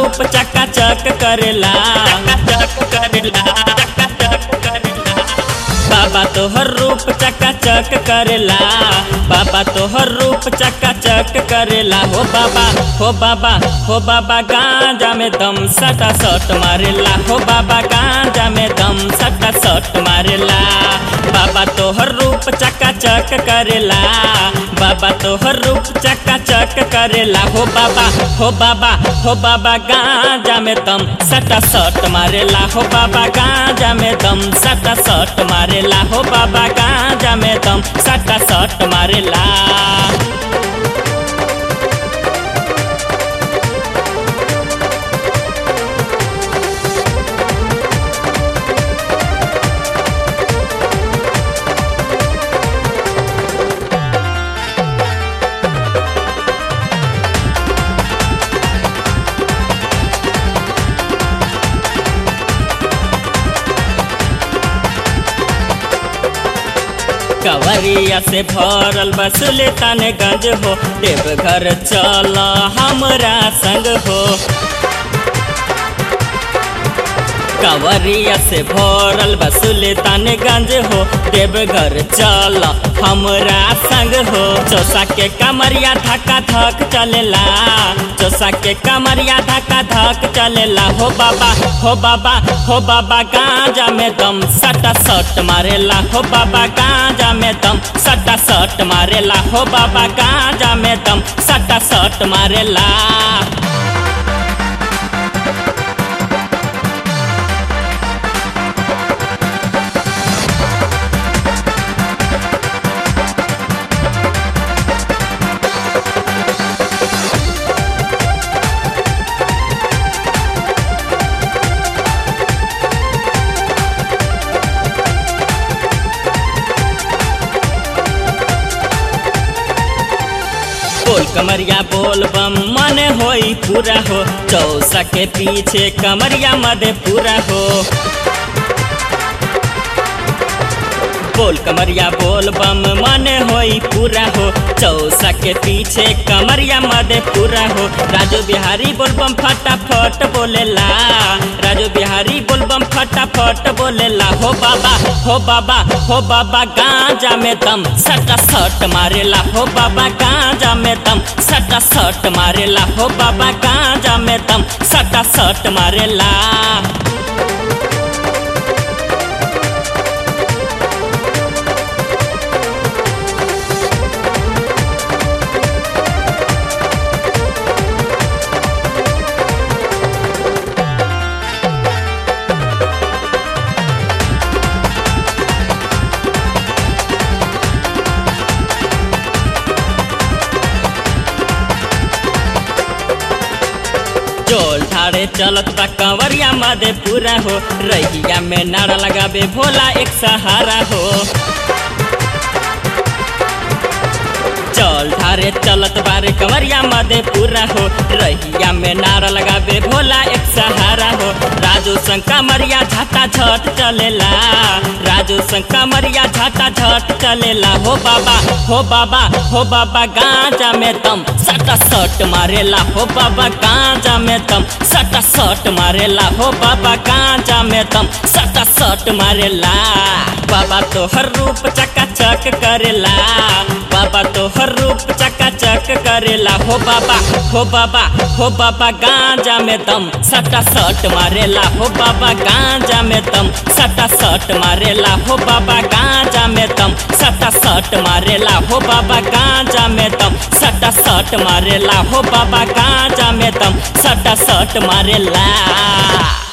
रूप चका चक करेला चक करेला चक करेला बाबा तोहर रूप चका चक करेला बाबा तोहर रूप चका चक करेला हो बाबा हो बाबा हो बाबा गांजा में दम सटा सट मारेला हो बाबा गांजा में दम सटा सट मारेला बाबा तोहर रूप चका चक करेला बाबा तोहर रूप चका चक करेला हो बाबा हो बाबा हो बाबा गांजा में दम सटा सट मारेला हो बाबा गांजा में दम सटा सट मारेला हो बाबा गांजा में दम सटा सट मारेला कवरिया से भरल बसुले तने गंज हो देवघर चल हमरा संग हो कवरिया से भरल बसुले तने गंज हो देवघर चल हमरा संग हो चौसा के कमरिया धक्का धक चलेला चौसा के कमरिया धक्का धक चलेला हो बाबा हो बाबा हो बाबा गांजा में दम सटा सट मारेला हो बाबा गांजा में दम सटा सट मारेला हो बाबा गांजा में दम सटा सट मारेला बोल कमरिया बोल बम मन होई पूरा हो चौसा के पीछे कमरिया मदे पूरा हो बोल कमरिया बोल बम मन होई पूरा हो चौसा के पीछे कमरिया मदे पूरा हो राजू बिहारी बोल बम फटाफट बोलेला राजू बिहारी बोल बम फटाफट बोलेला हो बाबा हो बाबा हो बाबा गांजा में दम सटा सट मारेला हो बाबा गांजा में दम सटा सट मारेला हो बाबा गांजा में दम सटा सट मारेला चोल ठाड़े चलत बा कंवरिया मदे पूरा हो रहिया में नारा लगाबे भोला एक सहारा हो चल ठारे चलत बारे कंवरिया मदे पूरा हो रहिया में नारा लगाबे भोला एक सहारा हो राजू संग कमरिया झाटा झट चलेला राजू संग कमरिया झाटा झट चलेला हो बाबा हो बाबा हो बाबा गांजा में दम सटा सट मारेला हो बाबा गांजा में दम सटा सट मारेला हो बाबा गांजा में दम सटा सट मारेला बाबा तो हर रूप चका चक करेला बाबा तो हर रूप चका चक करेला हो बाबा हो बाबा हो बाबा गांजा में दम सटा सट मारेला हो बाबा गांजा में दम सटा सट मारेला हो बाबा गांजा में दम सटा सट मारेला हो बाबा गांजा में दम सटा सट मारेला हो बाबा गांजा में दम सटा सट मारेला